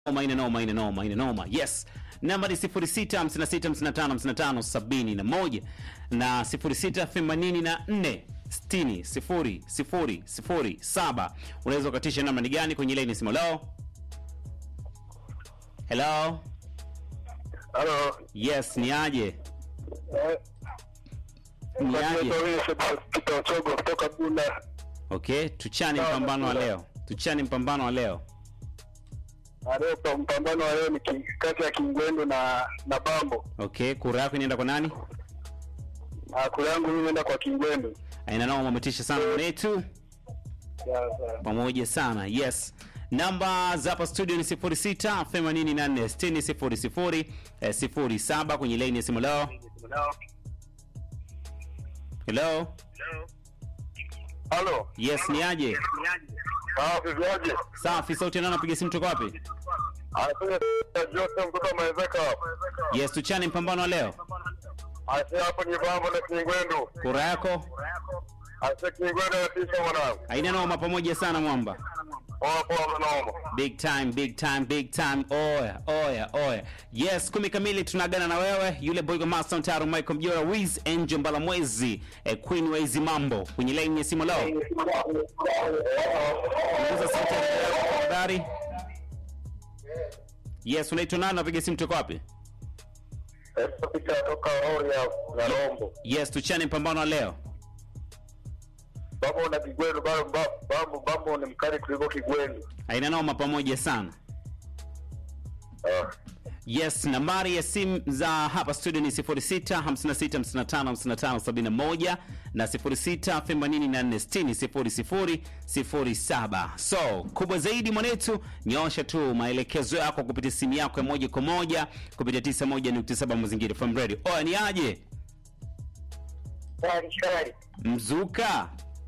noma ina noma ina noma ina noma yes namba ni 0656555571 na 0684 60 0 0 0 7 unaweza ukatisha namba ni gani kwenye laini simu lao hello Halo. yes ni aje Eh, ni aje Peter Ochogo kutoka Bunda. okay tuchane Sawa, mpambano wa sawa. leo tuchane mpambano wa leo Na leo pa- mpambano wa leo ni ki- kati ya Kingwendu na na Bambo. okay kura yako inaenda kwa nani Na kule yangu mimi naenda kwa Kingwendu. aina nao umetisha sana mwenetu Ya, sawa. pamoja sana yes namba za hapa studio ni 06 84 60 00 eh, 07 kwenye laini ya simu leo hello Halo. yes ni aje Ah, viviaje? safi sauti nao napiga simu toka wapi Anafanya Joseph kutoka Maezeka. yes tuchane mpambano wa leo Asi hapo ni Bambo na Kingwendu. kura yako Asi Kingwendu anatisha mwanangu. aina noma pamoja sana mwamba Poa poa mnaoma. big time big time big time oya oya oya yes kumi kamili tunagana na wewe yule boygo master mtaro michael mjora wiz angel mbalamwezi eh, queen wa hizi mambo kwenye laini ya simu lao punguza sauti ya redio yako tafadhali yes unaitwa nani napiga simu toka wapi Esa Peter kutoka Oria na Rombo. yes tuchane mpambano wa leo Bambo na Kingwendu bado Bambo Bambo ni mkali kuliko Kingwendu. aina noma pamoja sana Ah. yes nambari ya simu za hapa studio ni 06 56 55 55 71 na 06 84 60 07 so kubwa zaidi mwanetu nyosha tu maelekezo yako kupitia simu yako ya moja kwa moja kupitia 91.7 mazingira from radio oya ni aje Shari shari. mzuka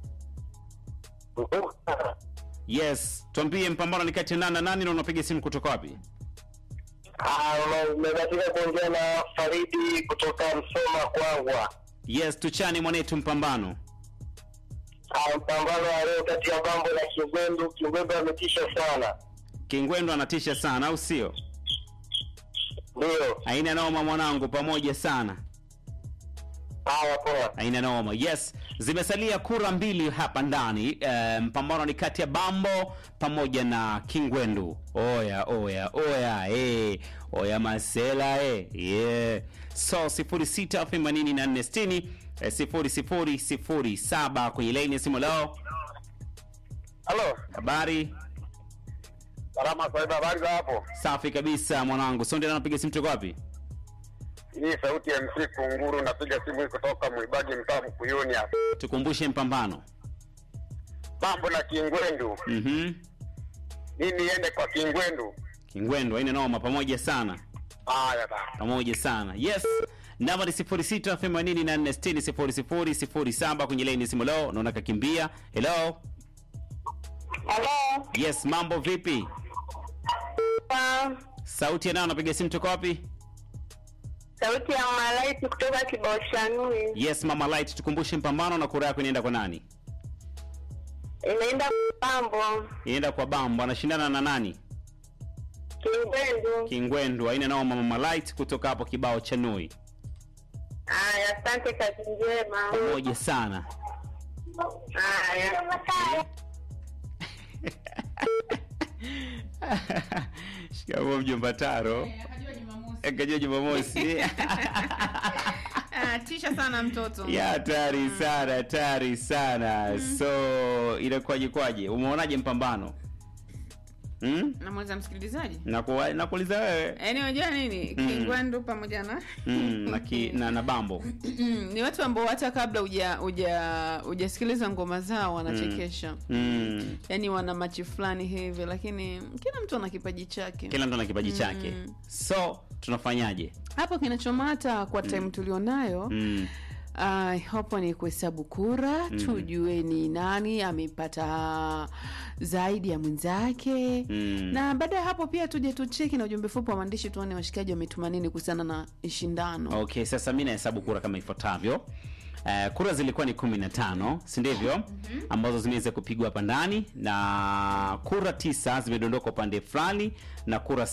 yes tuambie mpambano ni kati ya nani na nani na unapiga simu kutoka wapi umebatika kuongea na Faridi kutoka Msoma Kwangwa. yes tuchane mwanetu mpambano Ah, Mpambano wa leo kati ya Bambo na Kingwendu. Kingwendu ametisha sana, kingwendo anatisha sana au sio ndio. aina noma mwanangu pamoja sana Haya, poa. aina noma yes zimesalia kura mbili hapa ndani e, mpambano ni kati ya bambo pamoja na kingwendu oya oya oya eh, oya masela eh, yeah. so 068460 0007 kwenye laini ya simu lao Halo, habari salama sahiba, habari za hapo? safi kabisa mwanangu sonde napiga simu toka wapi Hii sauti ya MC Kunguru, napiga simu hii kutoka Mwibagi, mtaa Mkuyuni hapa. tukumbushe mpambano Bambo na Kingwendu, mhm mimi niende kwa Kingwendu. kingwendu aina noma pamoja sana Haya bana. pamoja sana yes namba ni 0684600007 kwenye laini ya simu leo naona kakimbia hello Halo. yes mambo vipi Ah, sauti ya nao napiga simu toka wapi Sauti ya malaiti kutoka kibao cha Nui. yes mama light tukumbushe mpambano na kura yako inaenda kwa nani Inaenda Pambo, inaenda kwa bambo anashindana na nani Kingwendu. kingwendu aina nao mama light kutoka hapo kibao cha nui Haya, asante, kazi njema. pamoja sana Haya. shikamo mjomba taro Akajua Jumamosi. kajua jumamosi Ah, tisha sana mtoto ya hatari sana hatari sana so inakuwaje kwaje umeonaje mpambano hmm? namweza msikilizaji Nakuwa- nakuuliza wewe yaani unajua nini Mm. kingwandu pamoja na mm, na, ki, na, na bambo ni watu ambao hata kabla uja uja ujasikiliza ngoma zao wanachekesha mm. yaani wana machi fulani hivi lakini kila mtu ana kipaji chake kila mtu ana kipaji chake Mm. so tunafanyaje hapo kinachomata kwa time tulionayo mm. Uh, hapo ni kuhesabu kura Mhm. tujue ni nani amepata zaidi ya mwenzake Mm. na baada ya hapo pia tuje tucheki na ujumbe fupi wa maandishi tuone washikaji wametuma nini kuhusiana na shindano okay sasa mi nahesabu kura kama ifuatavyo Eh, kura zilikuwa ni kumi na tano si ndivyo ambazo zimeweza kupigwa hapa ndani na kura tisa zimedondoka upande fulani na kura